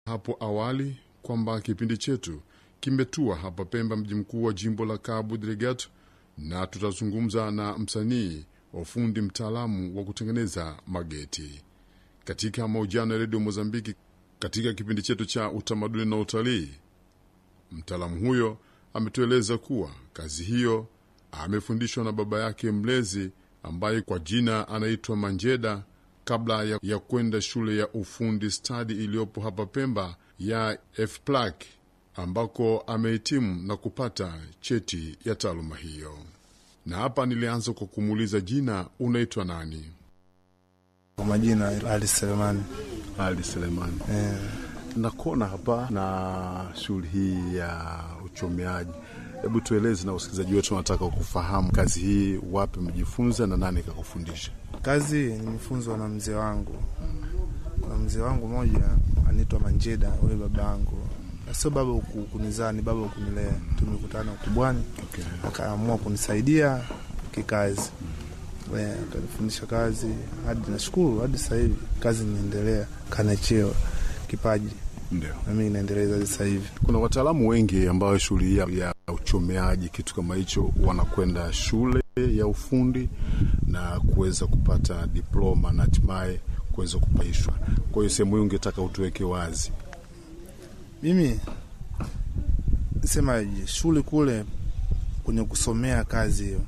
hapo awali kwamba kipindi chetu kimetua hapa Pemba, mji mkuu wa jimbo la Cabo Delgado, na tutazungumza na msanii wa ufundi mtaalamu wa kutengeneza mageti katika mahojiano ya redio Mozambiki. Katika kipindi chetu cha utamaduni na utalii, mtaalamu huyo ametueleza kuwa kazi hiyo amefundishwa na baba yake mlezi ambaye kwa jina anaitwa Manjeda kabla ya, ya kwenda shule ya ufundi stadi iliyopo hapa Pemba ya FPLAC ambako amehitimu na kupata cheti ya taaluma hiyo. Na hapa nilianza kwa kumuuliza jina, unaitwa nani? Kwa majina Ali Selemani. Ali Selemani. Eh, Nakuona hapa na shughuli hii ya uchomeaji. Hebu tueleze na usikilizaji wetu, wanataka kufahamu kazi hii, wapi umejifunza na nani kakufundisha? kazi nimefunzwa na mzee wangu, na mzee wangu mmoja anaitwa Manjeda, huyo baba yangu, Na sio baba uku- kunizaa, ni baba kunilea. Tumekutana ukubwani, Okay. akaamua kunisaidia kikazi, Eh, akanifundisha kazi hadi nashukuru, hadi sasa hivi kazi inaendelea, kana cheo kipaji, Ndio. na mimi naendeleza hadi sasa hivi. Kuna wataalamu wengi ambao shughuli hii ya, ya uchomeaji kitu kama hicho wanakwenda shule ya ufundi na kuweza kupata diploma na hatimaye kuweza kupaishwa. Kwa hiyo sehemu hii ungetaka utuweke wazi. Mimi semaje, shule kule kwenye kusomea kazi hiyo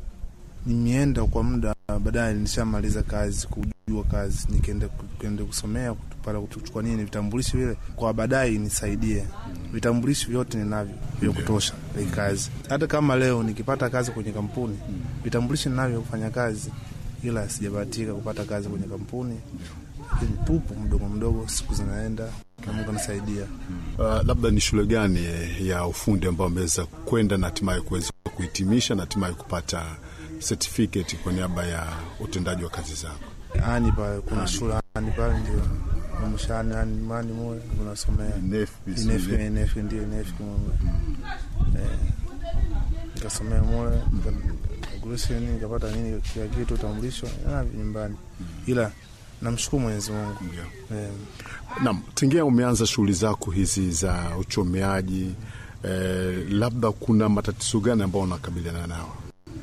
nimeenda kwa muda, baadaye nishamaliza kazi, kujua kazi, nikaenda nikaenda kusomea para kuchukua nini vitambulisho vile, kwa baadaye nisaidie. Vitambulisho vyote ninavyo vya kutosha hii kazi. Hata kama leo nikipata kazi kwenye kampuni, vitambulisho ninavyo kufanya kazi, ila sijabahatika kupata kazi kwenye kampuni, lakini tupo mdogo mdogo, siku zinaenda na Mungu anasaidia. Uh, labda ni shule gani eh, ya ufundi ambao ameweza kwenda na hatimaye kuweza kuhitimisha na hatimaye kupata certificate kwa niaba ya utendaji wa kazi zako? ani pale kuna shule ani pale ndio mshani ani mani moja tunasomea inefi inefi ndio inefi kumbe eh nikasomea moja nikagurusha nini nikapata nini kila kitu utambulisho na nyumbani, ila namshukuru Mwenyezi Mungu eh, Naam, tingia umeanza shughuli zako hizi za uchomeaji eh, labda kuna matatizo gani ambayo unakabiliana nao?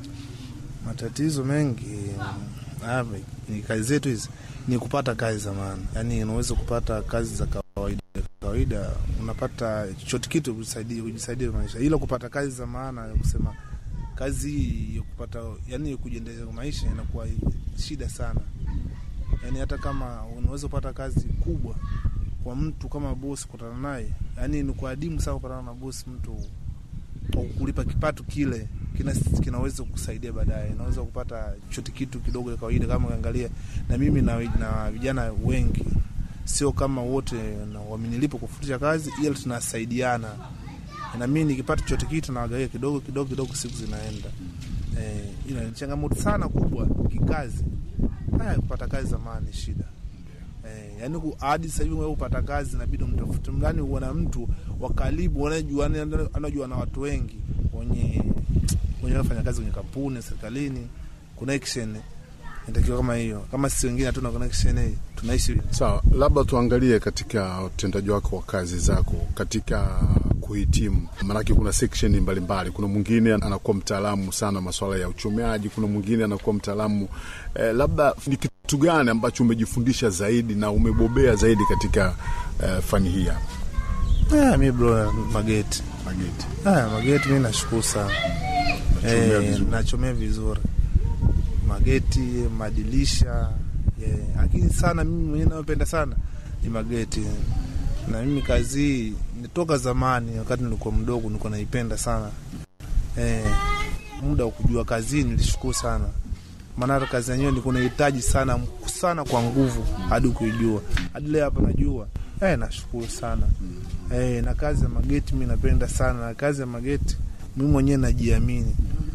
matatizo mengi hapa ni kazi zetu hizi ni kupata kazi za maana, yaani unaweza kupata kazi za kawaida kawaida, unapata chochote kitu kujisaidia kujisaidia maisha, ila kupata kazi za maana ya kusema kazi hii ya kupata, yani kujiendeleza kwa maisha inakuwa shida sana. Yani hata kama unaweza kupata kazi kubwa kwa mtu kama bosi, kutana naye, yani ni kwa adimu sana kupatana na bosi mtu kwa kulipa kipato kile kina, kinaweza kusaidia baadaye, naweza kupata chote kitu kidogo ya kawaida. Kama ukiangalia na mimi na, na vijana wengi, sio kama wote na wamenilipa kufundisha kazi, ila tunasaidiana, na mimi nikipata chote kitu nawagawia kidogo kidogo kidogo, siku zinaenda. Eh, ila ni changamoto sana kubwa kikazi. Haya, kupata kazi zamani ni shida Eh, yani ku- hadi sasa hivi wewe upata kazi inabidi mtafute mlani uwe na mtu wa karibu anajua anajua na watu wengi wenye wenye wafanya kazi kwenye kampuni serikalini, connection inatakiwa kama hiyo. Kama sisi wengine hatuna connection hii, tunaishi Sawa, labda tuangalie katika utendaji wako wa kazi zako katika kuhitimu, maanake kuna section mbalimbali. Kuna mwingine anakuwa mtaalamu sana masuala ya uchomeaji, kuna mwingine anakuwa mtaalamu eh, labda ni kitu gani ambacho umejifundisha zaidi na umebobea zaidi katika eh, fani hii hapa ah, mi bro mageti mageti? ah, mageti mi nashukuru sana Nachomea eh, vizuri. nachomea vizuri mageti, madirisha eh, lakini sana mimi mwenyewe nayopenda sana ni mageti, na mimi kazi hii nitoka zamani, wakati nilikuwa mdogo nilikuwa naipenda sana eh, muda wa kujua kazi hii nilishukuru sana, maana hata kazi yenyewe nilikuwa nahitaji sana sana kwa nguvu hadi kuijua, hadi leo hapa najua eh, nashukuru sana eh, na kazi ya mageti mi napenda sana, na kazi ya mageti mimi mwenyewe najiamini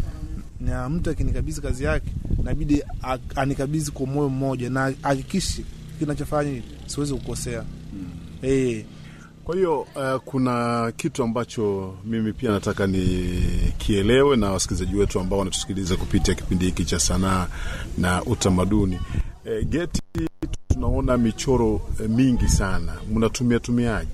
na mtu akinikabidhi kazi yake nabidi a- anikabidhi kwa moyo mmoja na hakikishi kinachofanya siwezi kukosea. Eh, Kwa hiyo uh, kuna kitu ambacho mimi pia nataka nikielewe na wasikilizaji wetu ambao wanatusikiliza kupitia kipindi hiki cha sanaa na utamaduni. E, geti tunaona tunaona michoro eh, mingi sana, mnatumia tumiaje?